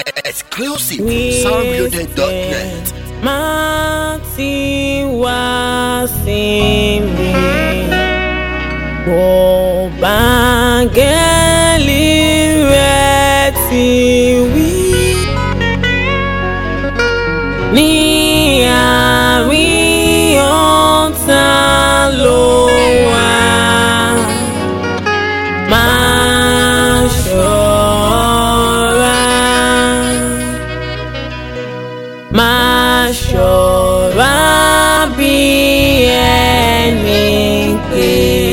Exclusive from soundloaded.net. má ti wá sí mi bó báńgẹ́lì rẹ̀ ti wí ní àárín ọ̀tá ló wà máa ṣọ́ra máa ṣọ́ra bí ẹni pé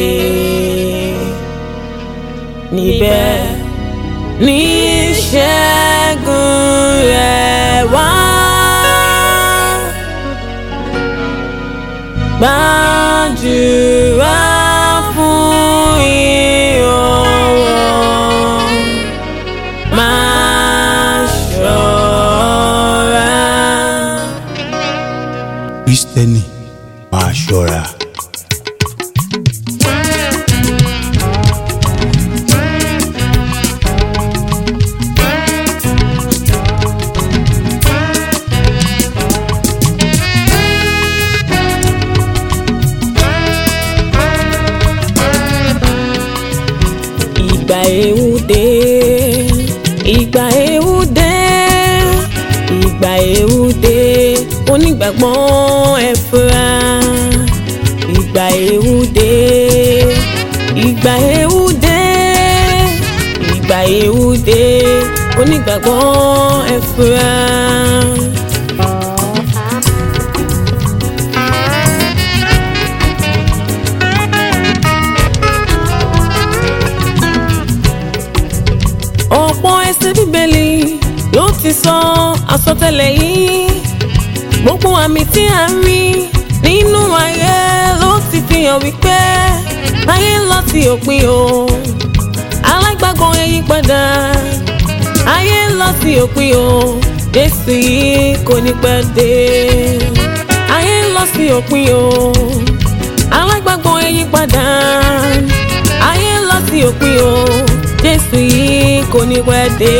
níbẹ̀ ní ìṣẹ́gun rẹ̀ wá. Gbàdúrà fún ìrànwọ́ máa ṣọ́ra. kristẹni máa ṣọ́ra. ìgbà ewu dé ìgbà ewu dé ìgbà ewu dé onígbàgbọ́ ẹ fura ìgbà ewu dé ìgbà ewu dé ìgbà ewu dé onígbàgbọ́ ẹ fura. ọ̀pọ̀ ẹsẹ̀ bíbélì ló ti sọ àsọtẹ́lẹ̀ yìí gbogbo àmì tí a ń rí nínú ayé ló ti fi hàn wípé ayé ń lọ sí òpin o alágbàgbọ́ ẹ yí padà ayé ń lọ sí òpin o jésù yìí kò ní pẹ́ dé ayé ń lọ sí òpin o alágbàgbọ́ ẹ yí padà ayé ń lọ sí òpin o jésù yìí kò ní pẹ́ dé.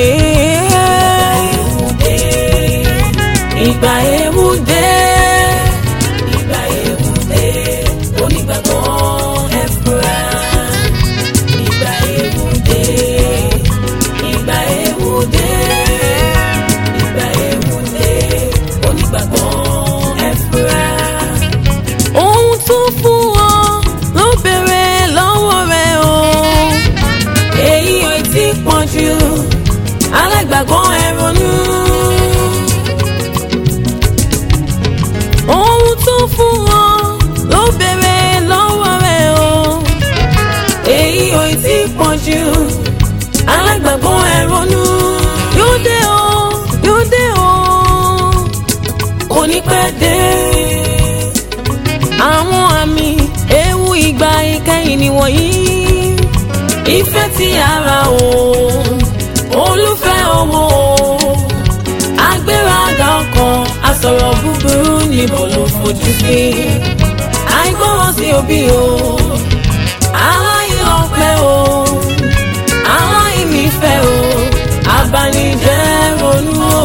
ìgbà ewu dé ìgbà ewu dé onígbàgbọ́ ẹ fura. ìgbà ewu dé ìgbà ewu dé ìgbà ewu dé onígbàgbọ́ ẹ fura ohun tó fún ọ ló bèrè lọ́wọ́ rẹ o èyí ò tí pọ̀ jù alágbàgbọ́ ẹ ronú. ohun tó fún ọ ló bèrè lọ́wọ́ rẹ o èyí ò tí pọ̀ jù alágbàgbọ́ ẹ ronú. yóò dé o yóò dé o kò ní pẹ́ dé àwọn àmì ewu ìgbà ìkẹyìn nìwọ̀nyí ìfẹ́ ti ara o olùfẹ́ owó agbéraga ọkàn asọ̀rọ̀ búburú níbo ló fojú sí àìgbọràn sí òbí o aláìlọ́pẹ́ o aláìnífẹ́ o abanijẹ́ ronú o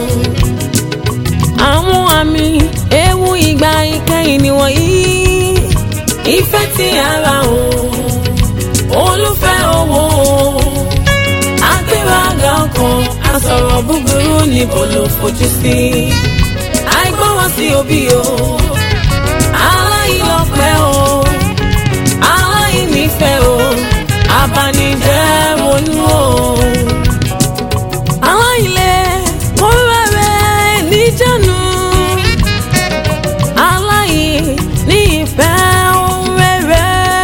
àwọn àmì ewu ìgbà ìkẹyìn nìwọ̀nyí ìfẹ́ ti ara o olùfẹ́ owó agbéraga ọkàn asọ̀rọ̀ búburú níbo ló fojú sí àìgbọ́ràn sí òbí o aláìlọ́pẹ́ o aláìnífẹ́ o abanijẹ́ ronú o aláìlẹ̀ kóra rẹ̀ níjànú aláì ní ìfẹ́ ohun rere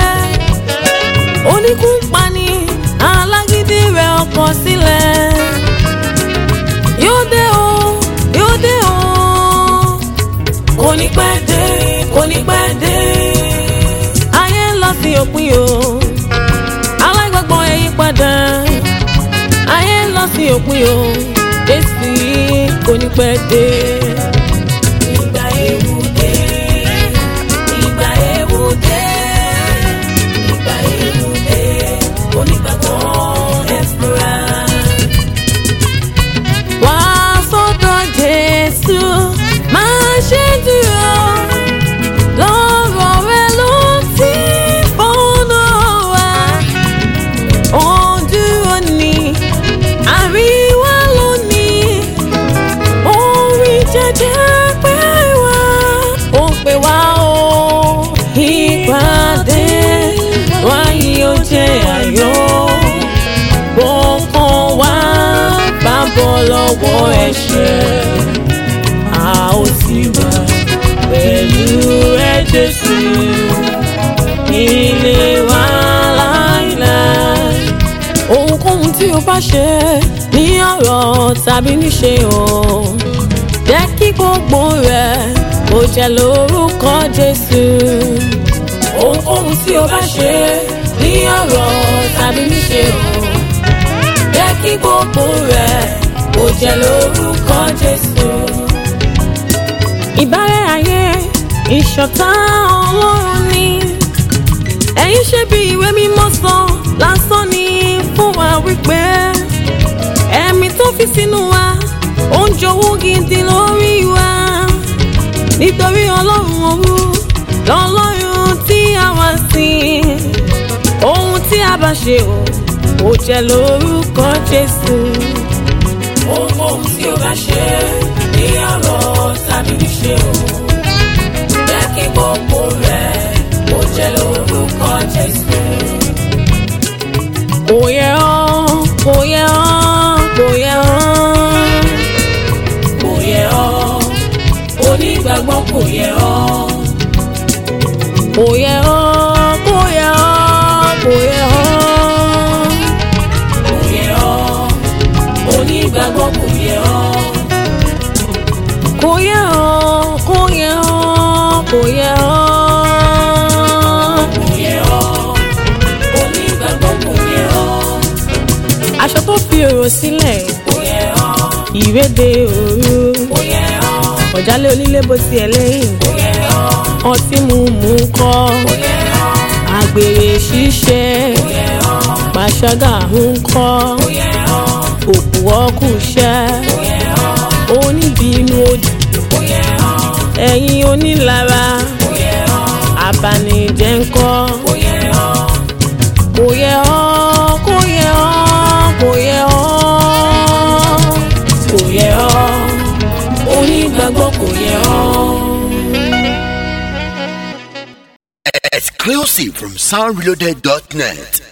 oníkúnpani alágídí rẹ̀ ọkọ̀ sílẹ̀ yóò dé o yóò dé o kò ní pẹ́ dé kò ní pẹ́ dé ayé ń lọ sí òpin o alágbàgbọ́ ẹ yí padà ayé ń lọ sí òpin o jésù yìí kò ní pẹ́ dé. ìgbà ewu dé ìgbà ewu dé ìgbà ewu dé onígbàgbọ́ ẹ fura. jésù máa ṣe dúró lọ́rọ̀ rẹ ló ti fọ́nà wá ó dúró ní àríwá lónìí orí jẹjẹ pé wá ó pè wá o ìpàdé wáyé ó jẹ ayọ̀ gbọ̀ngàn wá bá bọ́ lọ́wọ́ ẹ̀ṣẹ̀ a ó sì wà pẹ̀lú ẹ jésù ilé wa láíláí ohunkóhun tí o bá ṣe ní ọ̀rọ̀ tàbí níṣe o jẹ́ kí gbogbo rẹ̀ kó jẹ́ lórúkọ jésù ohunkóhun tí o bá ṣe ní ọ̀rọ̀ tàbí níṣe o jẹ́ kí gbogbo rẹ̀ kó jẹ́ lórúkọ jésù. ìbárẹ́ ayé ìṣọ̀tá ọlọ́run ni ẹ̀yin ṣe bí ìwé mímọ́ sọ lásán ni fún wa wípé ẹ̀mí tó fi sínú wa ó ń jowú gidi lórí wa nítorí ọlọ́run òru lọ́lọ́run tí a wá sìn ohun tí a bá ṣe o ó jẹ́ lórúkọ jésù. ohunkóhun tí o bá ṣe ní ọ̀rọ̀ tàbí níṣe o jẹ́ kí gbogbo rẹ̀ ó jẹ́ lórúkọ jésù. kò yẹ ọ́ kò yẹ ọ́ kò yẹ ọ́ kò yẹ ọ́ onígbàgbọ́ kò yẹ ọ́ kò yẹ ọ́ kò yẹ ọ́ kò yẹ ọ́ kò yẹ ọ́ onígbàgbọ́ kò yẹ ọ́ kò yẹ ọ́ kò yẹ ọ́ kò yẹ ọ́ kò yẹ ọ́ onígbàgbọ́ kò yẹ ọ́ aṣọ tó fi òrò sílẹ̀ kò yẹ ọ́ ìrédè òru kò yẹ ọ́ ọ̀jálẹ̀ onílé bó tiẹ̀ lẹ́yìn kò yẹ ọ́ ọtí mímu kọ́ kò yẹ ọ́ àgbèrè ṣíṣe kò yẹ ọ́ pàṣágà ń kọ́ kò yẹ ọ́ òkú ọkùnṣẹ́ kò yẹ ọ́ oníbínú òdì kò yẹ ọ́ ẹ̀yin onílara kò yẹ ọ́ abanijẹ́ ń kọ́ kò yẹ ọ́ kò yẹ ọ́ kò yẹ ọ́ kò yẹ ọ́ kò yẹ ọ́ onígbàgbọ́ kò yẹ ọ́. Exclusive from soundreloaded.net.